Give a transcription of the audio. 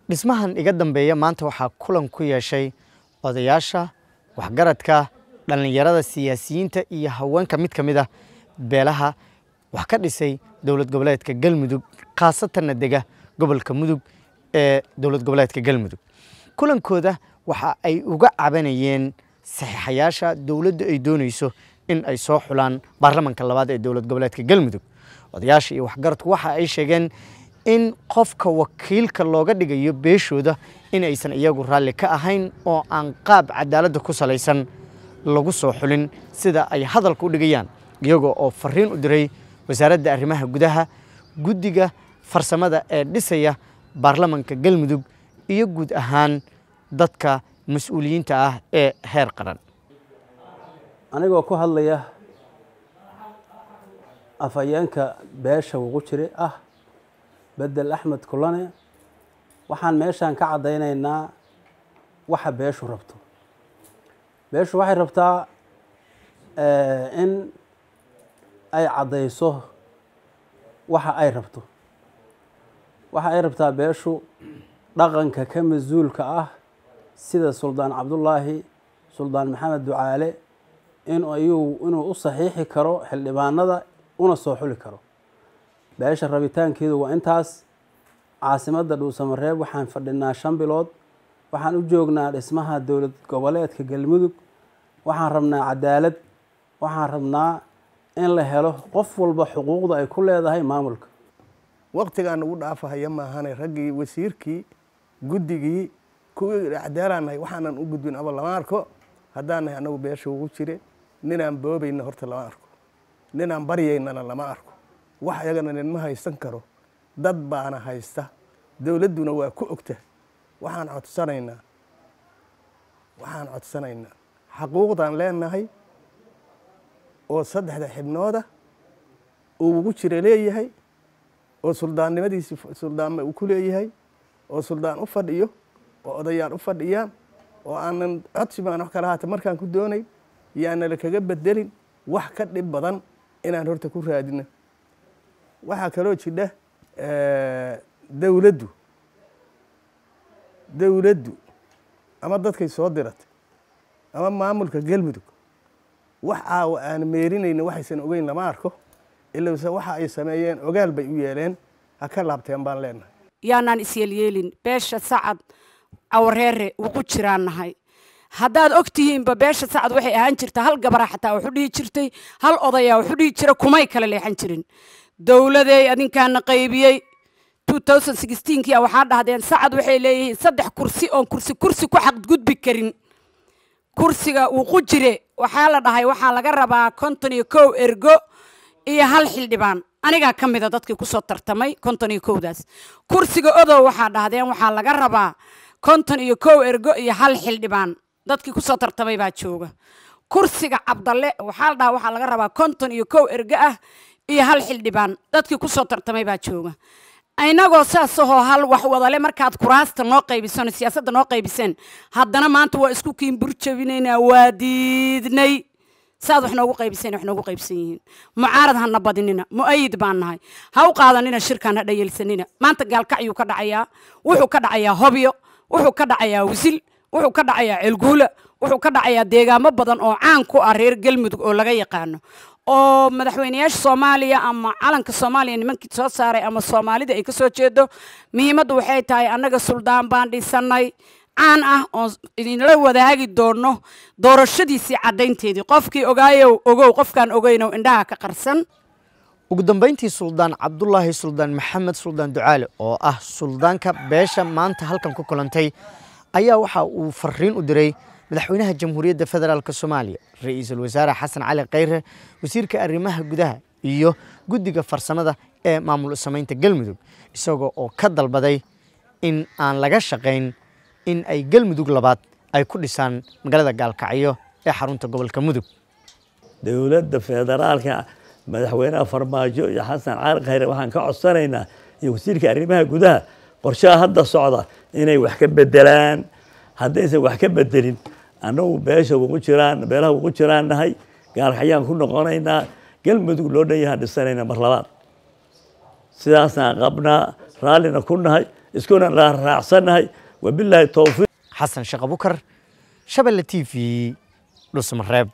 dhismahan iga dambeeya maanta waxaa kulan ku yeeshay odayaasha waxgaradka dhallinyarada siyaasiyiinta iyo haweenka mid ka mid ah beelaha wax ka dhisay dowlad goboleedka galmudug khaasatanna dega gobolka mudug ee dowlad goboleedka galmudug kulankooda waxa ay uga cabanayeen saxiixayaasha dowladda ay doonayso in ay soo xulaan baarlamanka labaad ee dowlad goboleedka galmudug odayaasha iyo waxgaradku waxa ay sheegeen in qofka wakiilka looga dhigayo beeshooda in aysan iyagu raalli ka ahayn oo aan qaab cadaaladda ku salaysan lagu soo xulin sida ay hadalka u dhigayaan iyagoo oo fariin u diray wasaaradda arrimaha gudaha guddiga farsamada ee dhisaya baarlamanka galmudug iyo guud ahaan dadka mas-uuliyiinta ah ee heer qaran anigoo ku hadlaya afhayeenka beesha ugu jira ah bedel axmed kulane waxaan meeshaan ka caddaynaynaa waxa beeshu rabto beeshu waxay rabtaa in ay caddayso waxa ay rabto waxa ay rabtaa beeshu dhaqanka ka mas-uulka ah sida suldaan cabdullaahi suldaan maxamed ducaale in ayuu inuu u saxiixi karo xildhibaanada una soo xuli karo beesha rabitaankeedu waa intaas caasimadda dhuusamareeb waxaan fadhinaa shan bilood waxaan u joognaa dhismaha dowlad goboleedka galmudug waxaan rabnaa cadaalad waxaan rabnaa in la helo qof walba xuquuqda ay ku leedahay maamulka waqtigaan ugu dhaafahaya maahane raggii wasiirkii guddigii kuwii acdaalaanahay waxaanan u gudbin aba lama arko haddaanahay anagu beesha ugu jire ninaan boobayna horta lama arko ninaan baryaynana lama arko wax iyagana ninma haysan karo dad baana haysta dowladduna waa ku ogta waxaan codsanaynaa waxaan codsanaynaa xaquuqdaan leenahay oo saddexda xibnooda uu ugu jira leeyahay oo suldaannimadiisi suldaanma uu ku leeyahay oo suldaan u fadhiyo oo odayaan u fadhiyaan oo aanan codsi baan wax kala haata markaan ku doonayn yaanala kaga bedelin wax ka dhib badan inaan horta ku raadino waxaa kaloo jidha dowladdu dowladdu ama dadkay soo diratay ama maamulka galmudug wax caawa aan meerinayna waxaysan ogeyn lama arko ilase waxa ay sameeyeen ogaal bay u yeeleen ha ka laabteen baan leenahay yaanaan isyeelyeelin beesha sacad cawareere ugu jiraan nahay haddaad og tihiinba beesha sacad waxay ahaan jirta hal gabara xataa waxu dhihi jirtay hal odayaa waxu dhihi jira kumay kala leexan jirin dowladeey adinkaana qaybiyey kii waxaa dhahdeen sacad waxay leeyihiin saddex kursi oon kursi kursi ku xaqgudbi karin kursiga wuqu jire waxaa la dhahay waxaa laga rabaa konton iyo kow ergo iyo hal xildhibaan anigaa ka mida dadkii kusoo tartamay konton iyo kowdaas kursiga odow waxaa dhahdeen waxaa laga rabaa konton iyo kow ergo iyo hal xildhibaan dadkii kusoo tartamay baa jooga kursiga cabdalle waxaa la dhahaa waxaa laga rabaa konton iyo kow ergo ah iyo hal xildhibaan dadkii kusoo tartamay baa jooga inagoo saasahoo hal wax wadale markaad kuraasta noo qaybiseen siyaasadda noo qaybiseen haddana maanta waa isku kiinburjabinaynaa waa diidnay saad wax noogu qaybiseen wax noogu qaybsan yihiin mucaarad hana badinina mu'ayid baan nahay ha u qaadanina shirkaan ha dhayelsanina maanta gaalkacyuu ka dhacayaa wuxuu ka dhacayaa hobyo wuxuu ka dhacayaa wisil wuxuu ka dhacayaa ceelguula wuxuu ka dhacayaa deegaamo badan oo caan ku ah reer galmudug oo laga yaqaano oo madaxweynayaasha soomaaliya ama calanka soomaaliya nimankii soo saaray ama soomaalida ay ka soo jeedo muhiimaddu waxay tahay annaga suldaan baan dhisanay caan ah oon idinla wadaagi doono doorashadiisii caddaynteedii qofkii ogaayow ogow qofkaan ogeynow indhaha ka qarsan ugu dambayntii suldaan cabdulaahi suldaan maxamed suldaan ducaale oo ah suldaanka beesha maanta halkan ku kulantay ayaa waxa uu fariin u diray madaxweynaha jamhuuriyadda federaalk soomaaliya ra-iisul wasaare xasan cali khayre wasiirka arrimaha gudaha iyo guddiga farsamada ee maamul samaynta galmudug isagoo oo ka dalbaday in aan laga shaqayn in ay galmudug labaad ay ku dhisaan magaalada gaalkacyo ee xarunta gobolka mudug dowladda federaalka madaxweynaha farmaajo iyo xasan cali khayre waxaan ka codsanaynaa iyo wasiirka arrimaha gudaha qorshaha hadda socda inay wax ka bedelaan haddaysan wax ka bedelin annagu beesha ugu jiraan beelaha ugu jiraan nahay gaalkacyaan ku noqonaynaa galmudug loo dhan yahaan dhisanayna mar labaad sidaasaan qabnaa raallina ku nahay iskuna raacsannahay wabilaahi towfiiq xasan sheekh abukar shabelle t v dhusmareeb